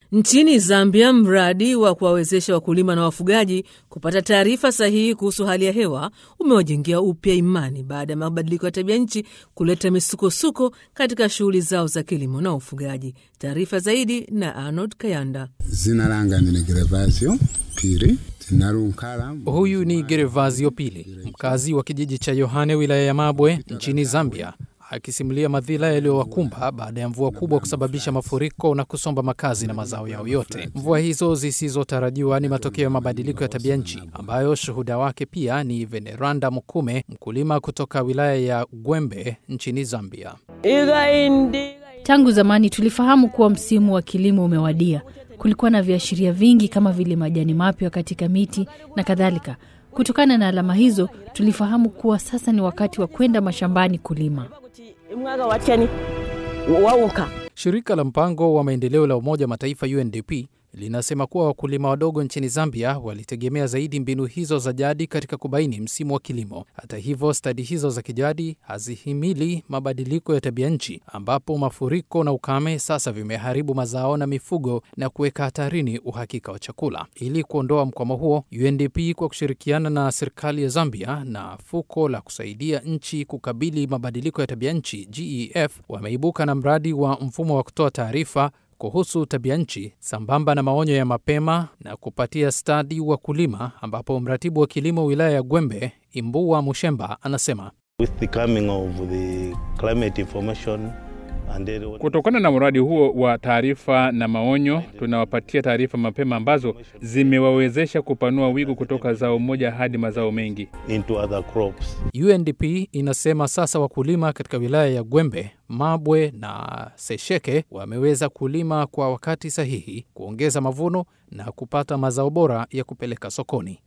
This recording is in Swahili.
Nchini Zambia, mradi wa kuwawezesha wakulima na wafugaji kupata taarifa sahihi kuhusu hali ya hewa umewajengea upya imani baada ya mabadiliko ya tabia nchi kuleta misukosuko katika shughuli zao za kilimo na ufugaji. Taarifa zaidi na Arnold Kayanda. Zina langa ni Gervasio Pili Tinarunkala. Huyu ni Gervasio Pili, mkazi wa kijiji cha Yohane, wilaya ya Mabwe nchini Zambia, akisimulia madhila yaliyowakumba baada ya mvua kubwa kusababisha mafuriko na kusomba makazi na mazao yao yote. Mvua hizo zisizotarajiwa ni matokeo ya mabadiliko ya tabia nchi ambayo shuhuda wake pia ni Veneranda Mukume, mkulima kutoka wilaya ya Gwembe nchini Zambia. Tangu zamani tulifahamu kuwa msimu wa kilimo umewadia. Kulikuwa na viashiria vingi kama vile majani mapya katika miti na kadhalika. Kutokana na alama hizo, tulifahamu kuwa sasa ni wakati wa kwenda mashambani kulima. Shirika la mpango wa maendeleo la Umoja wa Mataifa UNDP linasema kuwa wakulima wadogo nchini Zambia walitegemea zaidi mbinu hizo za jadi katika kubaini msimu wa kilimo. Hata hivyo, stadi hizo za kijadi hazihimili mabadiliko ya tabia nchi, ambapo mafuriko na ukame sasa vimeharibu mazao na mifugo na kuweka hatarini uhakika wa chakula. Ili kuondoa mkwamo huo, UNDP kwa kushirikiana na serikali ya Zambia na fuko la kusaidia nchi kukabili mabadiliko ya tabia nchi GEF wameibuka na mradi wa mfumo wa kutoa taarifa kuhusu tabia nchi sambamba na maonyo ya mapema na kupatia stadi wa kulima, ambapo mratibu wa kilimo wilaya ya Gwembe Imbua Mushemba anasema With the coming of the climate information and then Kutokana na mradi huo wa taarifa na maonyo, tunawapatia taarifa mapema ambazo zimewawezesha kupanua wigo kutoka zao moja hadi mazao mengi. into other crops. UNDP inasema sasa wakulima katika wilaya ya Gwembe, Mabwe na Sesheke wameweza kulima kwa wakati sahihi, kuongeza mavuno na kupata mazao bora ya kupeleka sokoni.